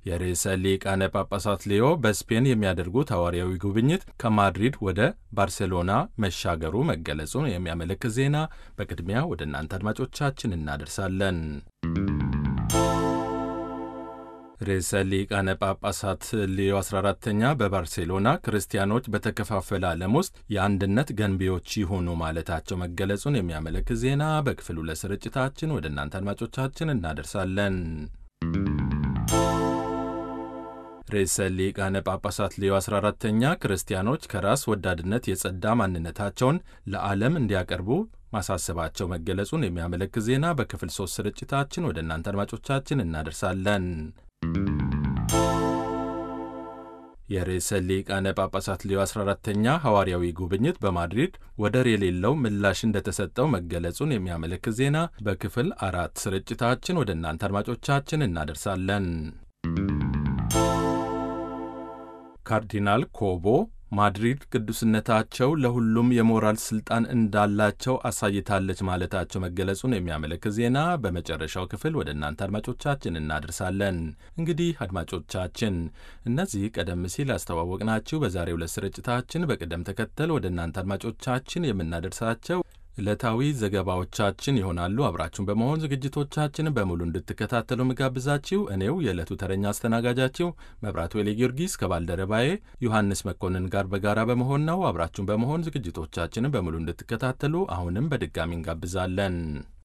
የርዕሰ ሊቃነ ጳጳሳት ሌዮ በስፔን የሚያደርጉት ሐዋርያዊ ጉብኝት ከማድሪድ ወደ ባርሴሎና መሻገሩ መገለጹን የሚያመለክት ዜና በቅድሚያ ወደ እናንተ አድማጮቻችን እናደርሳለን። ርዕሰ ሊቃነ ጳጳሳት ሌዮ 14ተኛ በባርሴሎና ክርስቲያኖች በተከፋፈለ ዓለም ውስጥ የአንድነት ገንቢዎች ይሁኑ ማለታቸው መገለጹን የሚያመለክት ዜና በክፍል ሁለት ስርጭታችን ወደ እናንተ አድማጮቻችን እናደርሳለን። ርዕሰ ሊቃነ ጳጳሳት ሌዮ 14ተኛ ክርስቲያኖች ከራስ ወዳድነት የጸዳ ማንነታቸውን ለዓለም እንዲያቀርቡ ማሳሰባቸው መገለጹን የሚያመለክት ዜና በክፍል ሶስት ስርጭታችን ወደ እናንተ አድማጮቻችን እናደርሳለን። የርዕሰ ሊቃነ ጳጳሳት ሌዮ 14ተኛ ሐዋርያዊ ጉብኝት በማድሪድ ወደር የሌለው ምላሽ እንደተሰጠው መገለጹን የሚያመለክት ዜና በክፍል አራት ስርጭታችን ወደ እናንተ አድማጮቻችን እናደርሳለን። ካርዲናል ኮቦ ማድሪድ ቅዱስነታቸው ለሁሉም የሞራል ስልጣን እንዳላቸው አሳይታለች ማለታቸው መገለጹን የሚያመለክት ዜና በመጨረሻው ክፍል ወደ እናንተ አድማጮቻችን እናደርሳለን። እንግዲህ አድማጮቻችን እነዚህ ቀደም ሲል ያስተዋወቅናችሁ በዛሬው ዕለት ስርጭታችን በቅደም ተከተል ወደ እናንተ አድማጮቻችን የምናደርሳቸው ዕለታዊ ዘገባዎቻችን ይሆናሉ። አብራችሁን በመሆን ዝግጅቶቻችንን በሙሉ እንድትከታተሉ ምጋብዛችሁ እኔው የዕለቱ ተረኛ አስተናጋጃችሁ መብራቱ ኤሌ ጊዮርጊስ ከባልደረባዬ ዮሐንስ መኮንን ጋር በጋራ በመሆን ነው። አብራችሁን በመሆን ዝግጅቶቻችንን በሙሉ እንድትከታተሉ አሁንም በድጋሚ እንጋብዛለን።